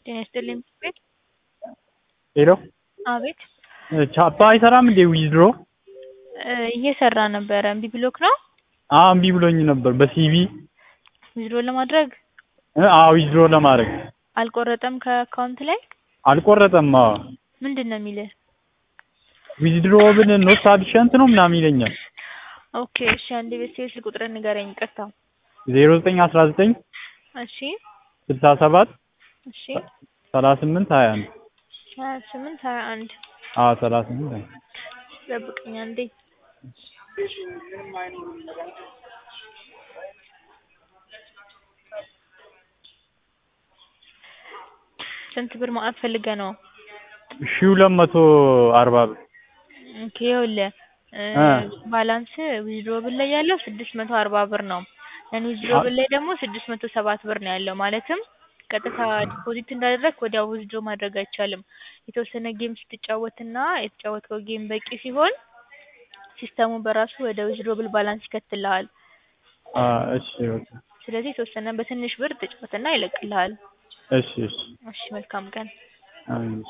ጤና ይስጥልኝ ቤት ሄሎ አቤት ቻፓ አይሰራም እንዴ ዊዝድሮ? እየሰራ ነበረ እምቢ ብሎክ ነው አዎ እምቢ ብሎኝ ነበር በሲቪ ዊዝድሮ ለማድረግ አዎ ዊዝድሮ ለማድረግ አልቆረጠም ከአካውንት ላይ አልቆረጠም አዎ ምንድን ነው የሚልህ ዊዝድሮ ብል ኖት ሳፊሸንት ነው ምናምን ይለኛል ኦኬ እሺ አንዴ ቤት ስልክ ቁጥርህን ንገረኝ ይቅርታ ዜሮ ዘጠኝ አስራ ዘጠኝ እሺ ስልሳ ሰባት እሺ ሰላሳ ስምንት ሀያ አንድ ሀያ ስምንት ሀያ አንድ አዎ ሰላሳ ስምንት ሀያ አንድ ጠብቀኝ አንዴ ስንት ብር ማውጣት ፈልገህ ነው ሺህ ሁለት መቶ አርባ ብር ኦኬ ይኸውልህ እ ባላንስ ዊዝድሮብል ላይ ያለው ስድስት መቶ አርባ ብር ነው ነን ዊዝድሮብል ላይ ደግሞ ስድስት መቶ ሰባት ብር ነው ያለው ማለትም ቀጥታ ዲፖዚት እንዳደረግክ ወዲያው ዊዝድሮ ማድረግ አይቻልም የተወሰነ ጌም ስትጫወትና የተጫወትከው ጌም በቂ ሲሆን ሲስተሙ በራሱ ወደ ዊዝድሮብል ባላንስ ይከትልሃል አ እሺ በቃ ስለዚህ የተወሰነ በትንሽ ብር ተጫወትና ይለቅልሃል እሺ እሺ እሺ መልካም ቀን አሜን